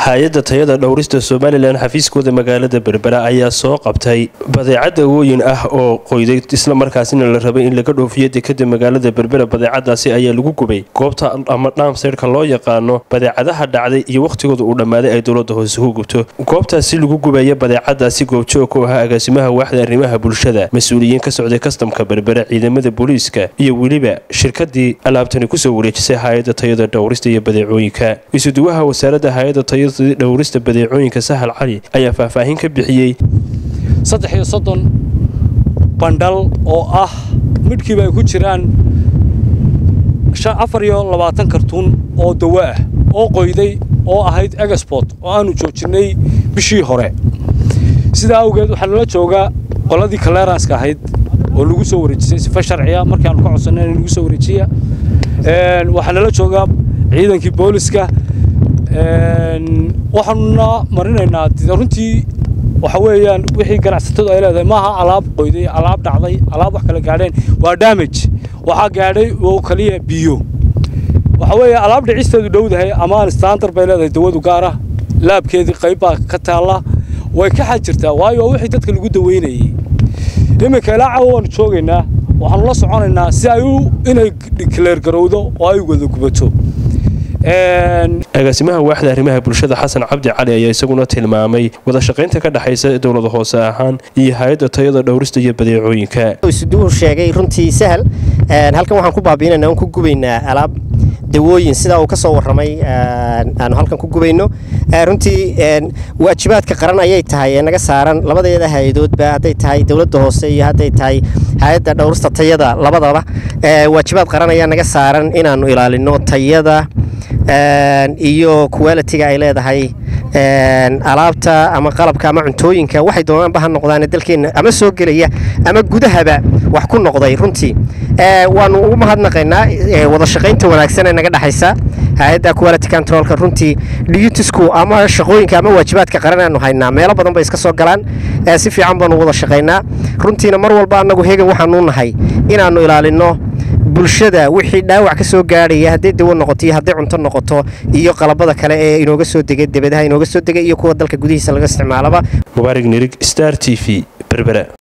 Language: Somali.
hay-adda tayada dhowrista somalilan xafiiskooda magaalada berbera ayaa soo qabtay badeecad dawooyin ah oo qoyday islamarkaasina la rabay in laga dhoofiyo dekada magaalada berbera badeecadaasi ayaa lagu gubay goobta ama dhaamseyrka loo yaqaano badeecadaha dhacday iyo wakhtigooda uu dhammaaday ay dowlada hoose ku gubto goobtaasi lagu gubaya badeecadaasi goobjoog ku ahaa agaasimaha waaxda arrimaha bulshada mas-uuliyiin ka socday kastamka berbera ciidamada booliiska iyo weliba shirkadii alaabtani kusoo wareejisay hay-adda tayada dhowrista iyo badeecooyinka isuduwaha wasaaradda hay-adda tayada dhowrista badeecooyinka sahal cali ayaa faahfaahin ka bixiyey saddex iyo soddon bandhal oo ah midhkiiba ay ku jiraan afar iyo labaatan kartuun oo dawo ah oo qoyday oo ahayd egsport oo aanu joojinnay bishii hore sidaa awgeed waxaa nala joogaa qoladii kaleeranska ahayd oo lagu soo wareejisay sifa sharciya markii aanu ka codsanay in lagu soo wareejiya waxaa nala joogaa ciidankii booliska waxaanuna marinaynaa runtii waxa weeyaan wixii ganacsatadu ay leedahay maaha alaab qoyday alaab dhacday alaab wax kala gaadheen waa damage waxaa gaadhay oo kaliya biyo waxa weeye alaab dhicisteedu dhowdahay amaan standard bay leedahay dawadu gaara laabkeedii qayb baa ka taalla way ka xad jirtaa waayo wixii dadka lagu daweynayay iminka ilaa cawa waanu joogaynaa waxaanu la soconaynaa si ay inay kaleergarowdo oo ay wada gubato agaasimaha waaxda arrimaha bulshada xasan cabdi cali ayaa isaguna tilmaamay wada shaqaynta ka dhexaysa dowlada hoose ahaan iyo hay-adda tayada dhowrista iyo badeecooyinka isuduhu sheegay runtii sahal halkan waxaan ku baabiinayna aan ku gubaynaa alaab dawooyin sidaa uu ka soo warramay aanu halkan ku gubayno runtii waajibaadka qaran ayay tahay ee naga saaran labadeeda hay-adoodba hadday tahay dowladda hoose iyo hadday tahay hay-adda dhowrista tayada labadaba waajibaad qaran ayaa naga saaran inaannu ilaalino tayada iyo qualitiga ay leedahay alaabta ama qalabka ama cuntooyinka waxay doonaanba ha noqdaan dalkeenna ama soo gelaya ama gudahaba wax ku noqday runtii waanu ugu mahadnaqaynaa wada shaqaynta wanaagsan ee naga dhexaysa hay-adda quality controlka runtii dutisku ama shaqooyinka ama waajibaadka qaran aanu haynaa meelo badan bay iska soo galaan si fiican baanu wada shaqaynaa runtiina mar walba annagu hegan waxaanu nahay inaannu ilaalino bulshada wixii dhaawac ka soo gaadhaya hadday dawo noqoto iyo hadday cunto noqoto iyo qalabada kale ee inooga soo degay debadaha inooga soo degay iyo kuwa dalka gudihiisa laga isticmaalaba mubaarig nirig star t v berbera